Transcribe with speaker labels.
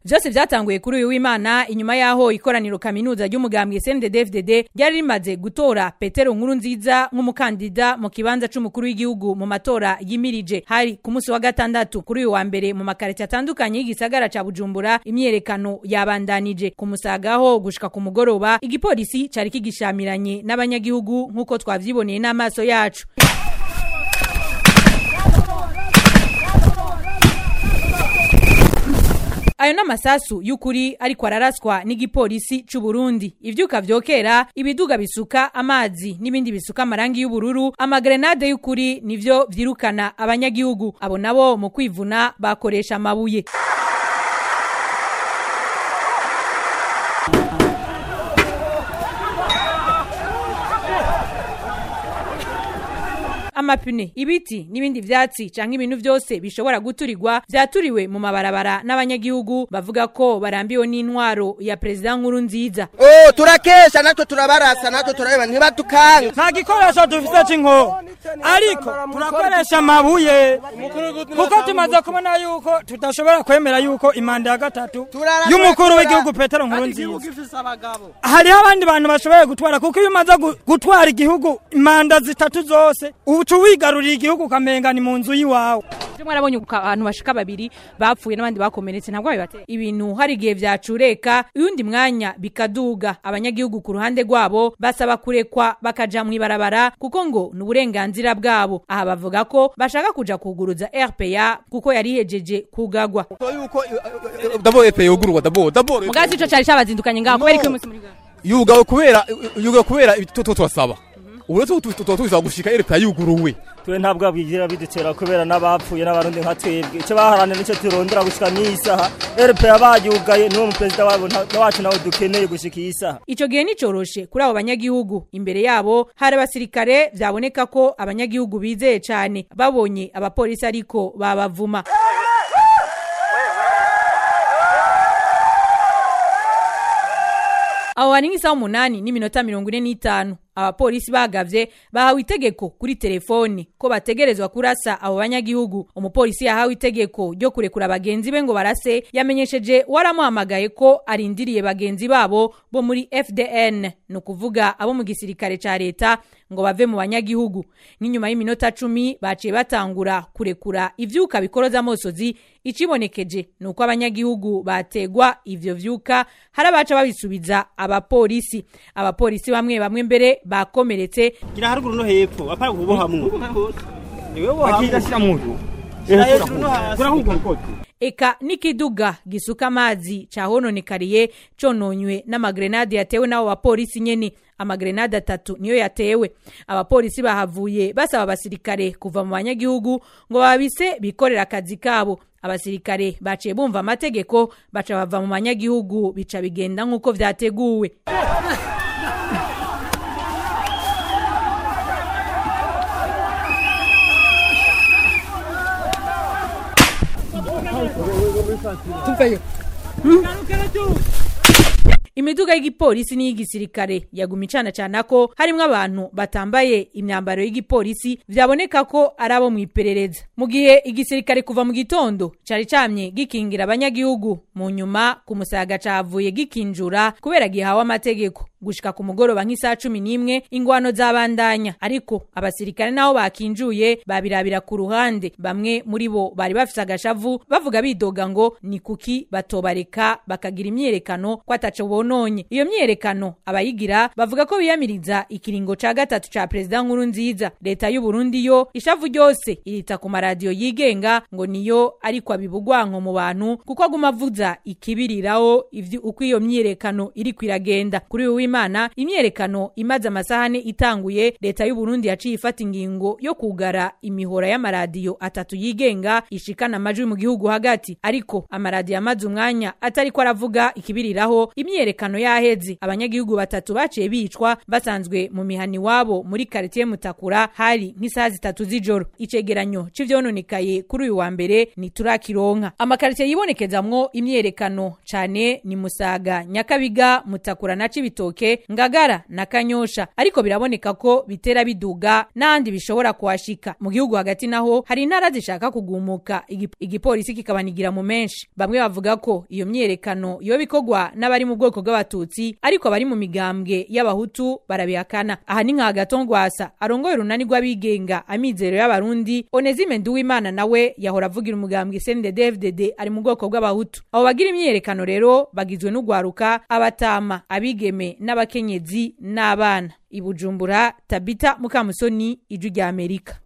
Speaker 1: vyose vyatanguye kuri uyu w'Imana inyuma yaho ikoraniro kaminuza ry'umugambwe CNDD-FDD ryari rimaze gutora Petero Nkuru nziza nk'umukandida mu kibanza c'umukuru w'igihugu mu matora yimirije hari ku munsi wa gatandatu kuri uyu wa mbere mu makarita atandukanye y'igisagara ca Bujumbura imyerekano yabandanije ku musagaho gushika ku mugoroba igipolisi cari kigishamiranye n'abanyagihugu nk'uko twavyiboneye n'amaso yacu ayo n'amasasu y'ukuri ariko araraswa n'igipolisi c'u Burundi ivyuka vyokera ibiduga bisuka amazi n'ibindi bisuka amarangi y'ubururu amagrenade y'ukuri nivyo vyirukana abanyagihugu abo nabo mu kwivuna bakoresha amabuye amapine ibiti n'ibindi vyatsi canke ibintu vyose bishobora guturirwa vyaturiwe mu mabarabara n'abanyagihugu bavuga ko barambiwe n'intwaro ya perezida nkuru nziza
Speaker 2: oh turakesha natwe turabarasa natwe turareba ntibatukanga
Speaker 3: nta gikoresho dufise c'inko ariko turakoresha amabuye kuko tumaze kubona yuko tudashobora kwemera yuko imanda ya gatatu y'umukuru w'igihugu petero nkuru nziza hariho abandi bantu bashoboye gutwara kuko iyo umaze gu- gutwara igihugu imanda zitatu zose uca wigarurira igihugu ukamenga ni mu nzu y'iwawe
Speaker 1: Ivyo mwarabonye uka- abantu bashika babiri bapfuye n'abandi bakomeretse ntabwo bibateye ibintu hari igihe vyacureka uyundi mwanya bikaduga abanyagihugu ku ruhande rwabo basaba kurekwa bakaja mw'ibarabara kuko ngo ni uburenganzira bwabo aha bavuga ko bashaka kuja kuguruza RPA kuko yari ihejeje kugagwa
Speaker 4: dabo epe yugurwa dabo dabo
Speaker 1: mugazi ico cari cabazindukanye ngaho kubera iki musi muri ngaho
Speaker 4: yugawe kubera yugawe kubera ibituto twasaba ubu rero tuba tuza gushika epe yuguruwe
Speaker 5: twe ntabwo bigira bidutera kubera n'abapfuye n'abarundi nka twebwe icyo baharanira nicyo turondera gushika n'iyi saha rpa bayugaye niwo muperezida wabo nta- wacu nawe dukeneye gushika iyi saha
Speaker 1: Ico gihe nicoroshe kuri abo banyagihugu imbere yabo hari abasirikare vyaboneka ko abanyagihugu bizeye cane babonye abapolisi ariko babavuma aho hari nk'isaha umunani n'iminota mirongo ine n'itanu abapolisi bagavye bahawe itegeko kuri telefone ko bategerezwa kurasa abo banyagihugu umupolisi yahawe itegeko ryo kurekura bagenzi be ngo barase yamenyesheje waramuhamagaye ko arindiriye bagenzi babo bo muri FDN ni ukuvuga abo mu gisirikare ca leta ngo bave mu banyagihugu n'inyuma y'iminota cumi baciye batangura kurekura ivyuka bikoroza amosozi icibonekeje ni uko abanyagihugu bategwa ivyo vyuka hari abaca babisubiza abapolisi abapolisi bamwe bamwe mbere bakomeretse
Speaker 5: gira haruguru no hepfo apara kubohamwo niwe
Speaker 3: akidashyira mu nzu
Speaker 5: hejuru no hasi
Speaker 1: eka n'ikiduga gisuka amazi cahononekariye cononywe n'amagrenade yatewe n'abo bapolisi nyene amagrenade atatu niyo yatewe abapolisi bahavuye basaba abasirikare kuva mu banyagihugu ngo babise bikorera akazi kabo abasirikare baciye bumva amategeko baca bava mu banyagihugu bica bigenda nk'uko vyateguwe imiduga y'igipolisi n'iy'igisirikare yaguma icana cana ko harimwo abantu batambaye imyambaro y'igipolisi vyaboneka ko ari abo mw'iperereza mu gihe igisirikare kuva mu gitondo cari camye gikingira abanyagihugu mu nyuma ku musaga cavuye gikinjura kubera gihawe amategeko gushika ku mugoroba nk'isaha cumi n'imwe ingwano zabandanya ariko abasirikare nabo bakinjuye babirabira ku ruhande bamwe muri bo bari bafise agashavu bavuga bidoga ngo ni kuki batobareka bakagira imyerekano ko ataco bononye iyo myerekano abayigira bavuga ko biyamiriza ikiringo ca gatatu ca perezida nkuru nziza leta y'u Burundi yo ishavu ryose irita ku maradiyo yigenga ngo niyo ariko abibugwanko mu bantu kuko aguma avuza ikibiriraho ivyo uko iyo myerekano iri kwiragenda kuri uyu w'Imana imyerekano imaze amasahane itanguye leta y'u Burundi yaciye ifata ingingo yo kugara imihora y'amaradiyo atatu yigenga ishikana amajwi mu gihugu hagati ariko amaradiyo amaze umwanya atariko aravuga ikibiriraho imyerekano yaheze abanyagihugu batatu baciye bicwa basanzwe mu mihani wabo muri quartier Mutakura hari nk'isaha zitatu z'ijoro icegeranyo c'ivyononekaye kuri uyu wa mbere ni turakironka amakaritiye yibonekezamwo imyerekano cane ni Musaga Nyakabiga Mutakura na Cibitoke Cibitoke Ngagara na Kanyosha ariko biraboneka ko bitera biduga n'andi bishobora kuhashika mu gihugu hagati naho hari intara zishaka kugumuka Igi- igipolisi kikabanigira mu menshi bamwe bavuga ko iyo myerekano yo bikorwa n'abari mu bwoko bw'abatutsi ariko abari mu migambwe y'abahutu barabihakana aha ni nka gatongwasa arongoye urunani rw'abigenga amizero y'abarundi Onezime Nduwimana nawe yahora avugira umugambwe CNDD-FDD ari mu bwoko bw'abahutu abo bagira imyerekano rero bagizwe n'ugwaruka abatama abigeme n'abakenyezi n'abana ibujumbura tabita mukamusoni ijwi rya amerika